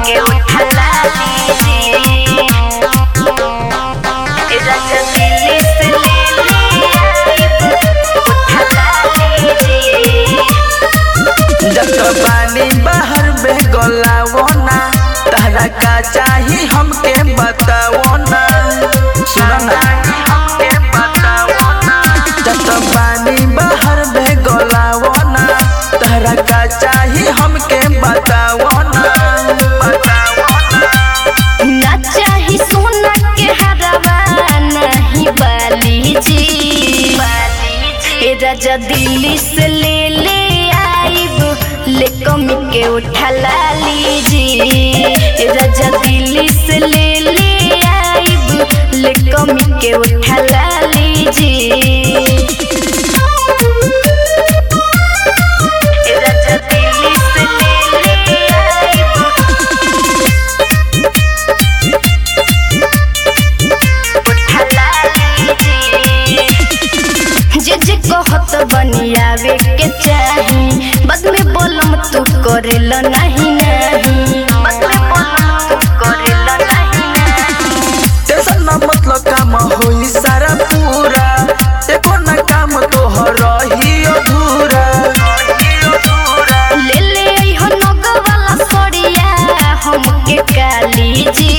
के उठला लीजिए राजा दिल्ली से ले ले उठला लीजिए जत पानी बाहर में गलावना तहरा का चाही हमके बतावना सुना ना हमके बतावना जत पानी बाहर में गलावना तहरा का चाही हमके बतावना बतावना ना चाही सोना के हरवा नहीं बाली जी ए राजा दिल्ली से ले ले आइब ले कमी के उठला लीजी ए राजा दिल्ली से ले ले आइब ले कमी के उठला लीजी ए राजा दिल्ली से ले ले आइब उठला लीजिए जे जे कहत बनियावे के चाही बद में बोलम तू करेल नहीं नहीं बद में बोलम तू करेल नहीं नहीं टेंशन ना मतलब काम होई सारा पूरा एको ना काम तोहर रही अधूरा ले ले अइहो नग वाला सड़िया हमके काली जी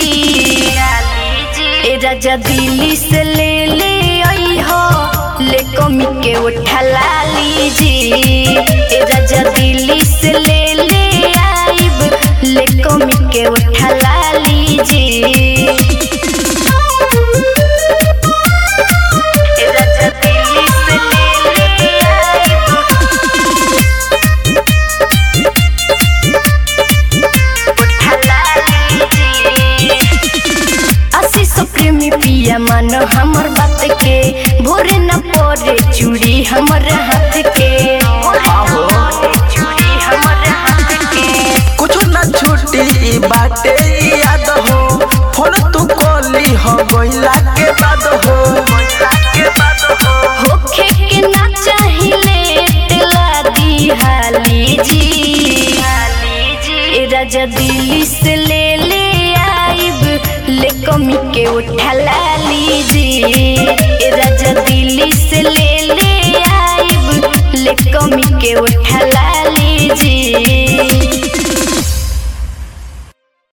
ए राजा दिल्ली से ले ले अइहो ले कमी के उठला लीजी ए राजा दिल्ली से ले ले आइब ले कमी के उठला लीजी ए राजा दिल्ली से ले ले आइब उठला लीजिए आशीष प्रेमी पिया मन हमर बात के भोरे न पड़े चूड़ी हमर हाथ के आहो। चूड़ी हमर हाथ के कुछ ना छूटी ई बाटे ई याद हो फोन तू कॉली हो गइला के बाद हो गइला के बाद हो होखे के ना चाहिले टेला दी हाली जी ए राजा दिल्ली से ले ले आइब ले कमी के उठला लीजी ए राजा दिल्ली से ले ले आइब ले कमी के उठला लीजी